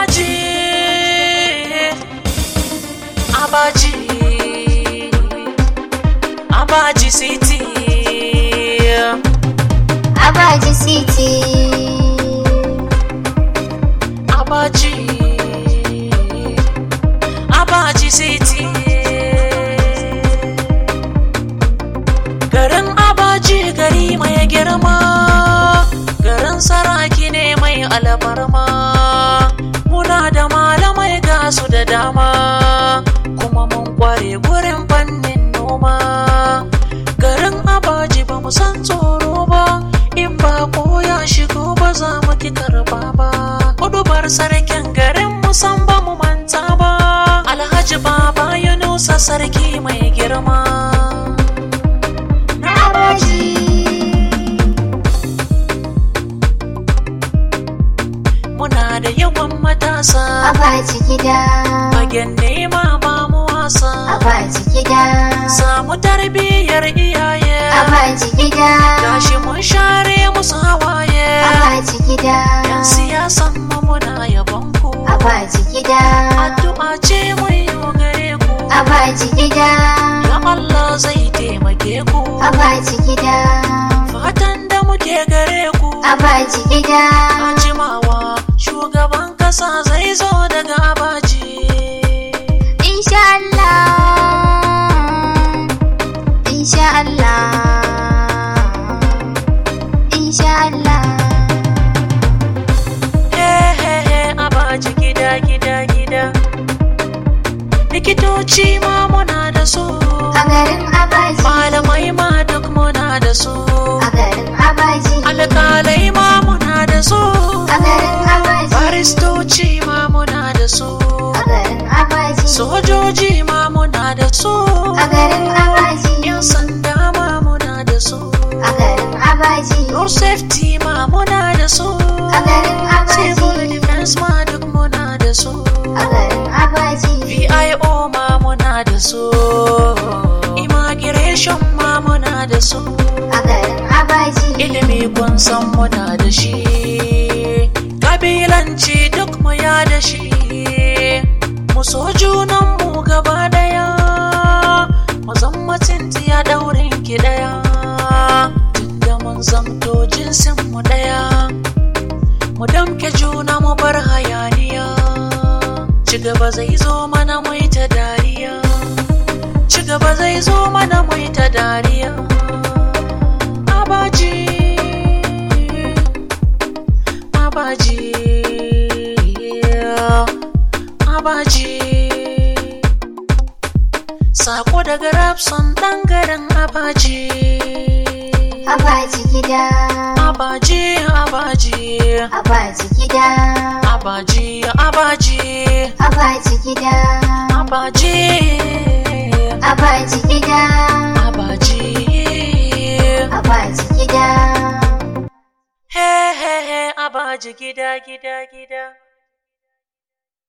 abaji abaji abaji city Abaji City. abaji abaji city garin abaji gari mai girma garin saraki ne mai alfarma muna da malamai gasu da dama kuma mun kware gurin fannin noma garin abaji ba mu san tsoro ba in ba ko ya shigo ba za mu ki karba ba kudubar sarkin garin mu san ba mu manta ba alhaji baba yunusa sarki mai girma Na Abaji. muna da yawan matasa Abaji gida. fagen nema ba mu wasa Abaji gida. samu tarbiyyar iyaye Abaji gida. gashi mun share musu hawaye Abaji gida. yan siyasan mu muna yabon ku Abaji gida. addu'a ce mai yau gare ku Abaji gida. ya Allah zai taimake ku Abaji gida. fatan da muke gare ku Abaji gida. a jimawa shugaban kasa zai zo daga abaji Insha Allah. Insha Allah. Insha Allah. Hehehe abaji gida gida gida likitoci ma muna da su A garin Abaji. malamai ma duk muna da su A garin Abaji. alkalai ma muna da su A garin Abaji. baristoci ma muna da su A garin Abaji. sojoji ma muna da su A garin Abaji. yan sanda ma muna da su A garin Abaji. road safety ma muna da su A garin civil Abaji. defense ma duk muna da su A garin Abaji. VIO ma muna da su immigration ma muna da su A garin Abaji. ilimi kun san muna da shi kabilanci duk mu ya da shi mu so junanmu gaba daya mu zama ya daurin ki daya tunda mun zamto jinsin mu daya mu damke juna mu bar hayaniya ci gaba zai zo mana mai ta dariya ci gaba zai zo mana mai ta dariya abaji abaji abaji sako daga rapson dan garin abaji Abaji gida. abaji abaji Abaji gida. abaji abaji Abaji gida. abaji Abaji gida. abaji Abaji gida. he he he abaji gida gida gida